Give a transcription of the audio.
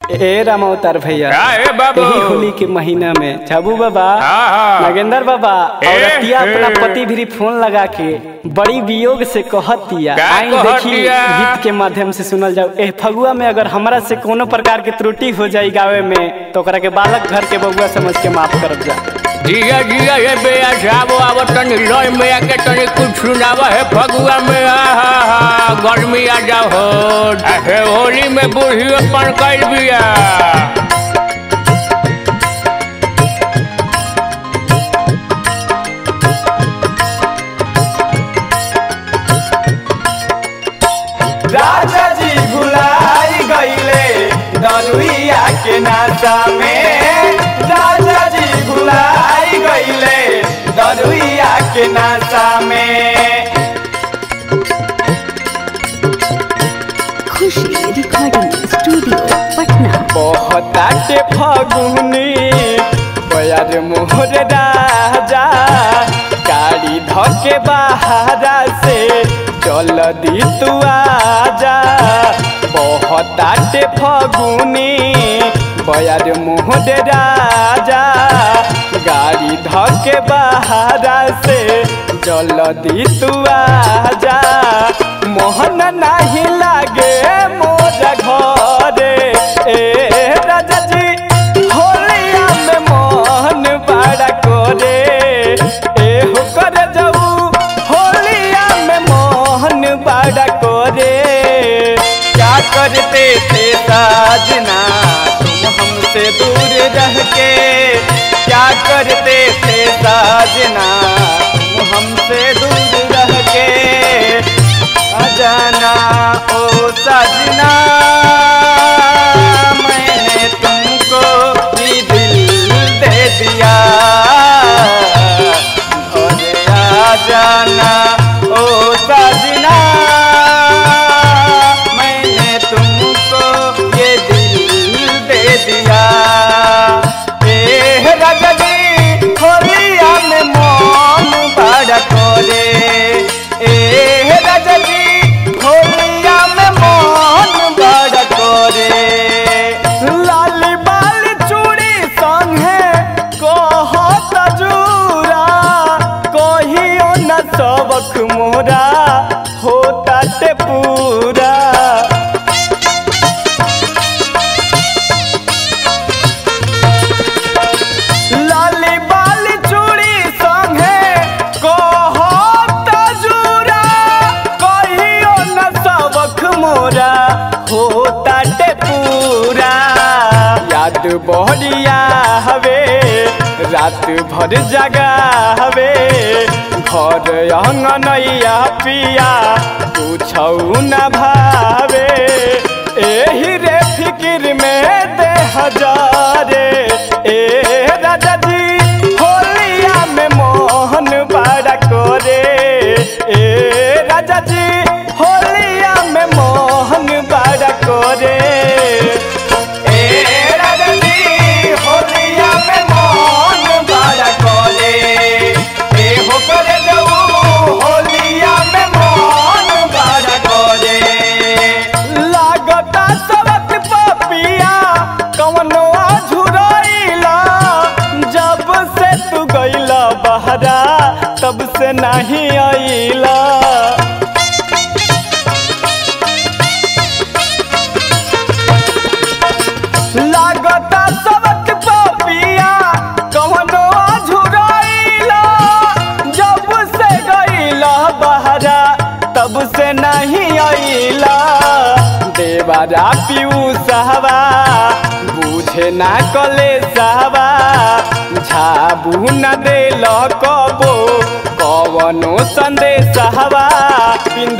ए रामावतार भैया का ए बाबू? यही होली के महीना में झाबू बाबा हाँ, हाँ। नागेंद्र बाबा ए, औरतिया ए। अपना पति भी फोन लगा के बड़ी वियोग से कहतिया का आई देखी कहतिया? गीत के माध्यम से सुनल जाओ ए फगुआ में अगर हमरा से कोनो प्रकार के त्रुटि हो जाई गावे में तो ओकरा के बालक घर के बबुआ समझ के माफ करब जा जिया जिया ये बेया जाबो आव तनी लय में आके तनी कुछ सुनावा है फगुआ में आहा हा गर्मी आ जाओ हो हे होली में बूढ़ियो पण कइल बिया राजा जी भुलाई गईले दरुइया के नाचा में राजा जी भुलाई गईले दरुइया के नाचा में खुशी रिकॉर्डिंग स्टूडियो पटना बहुताटे फगुनी बयार मोहर राजा गाड़ी धके बाहरा से चल दी तू आजा बहुताटे फगुनी बयार मोहर राजा गाड़ी धके बाहरा से चल दी तू आजा मोहन नाही लागे मोरा घरे ए राजा जी होलिया में मोहन बड़ा करे ए हो कर जाऊ होलिया में मोहन बड़ा करे क्या करते थे साजना तुम हमसे दूर रह के क्या करते थे साजना तुम हमसे दूर रह के अजाना ओ सजना मैंने तुमको ही दिल दे दिया और आ जाना ओ सजना मैंने तुमको ये दिल दे दिया ए राजा जी होलिया में मौन बड़ा करे ए राजा जी होलिया में मौन बड़ा करे लाली बाली चूड़ी संगे कहत जूरा कहियो न सबक मोरा होता ते पूरा लाली बाली चूड़ी संगे कहत जूरा कहियो न सबक मोरा होता टे पूरा याद बढ़िया हवे रात भर जगा हवे घर अंगनैया पिया पूछौ न भावे एही रे फिक्र में दे हजारे ए राजा जी होलिया में मोहन बड़ा करे ए राजा जी होलिया में मोहन बड़ा करे ए राजा जी होलिया में मोहन बड़ा करे ए हो करे जाऊ होलिया में मोहन बड़ा करे लागता सबक पपिया कवनो झुरैला जब से तू गईला बहरा तब से नहीं आईला लागता सबक पपिया कवनो झुरैला जब से गईला बहरा तब से नहीं आईला देवारा पीऊ सहवा बुझे ना कले सहवा झाबू न देल कबो कवनो संदेश हवा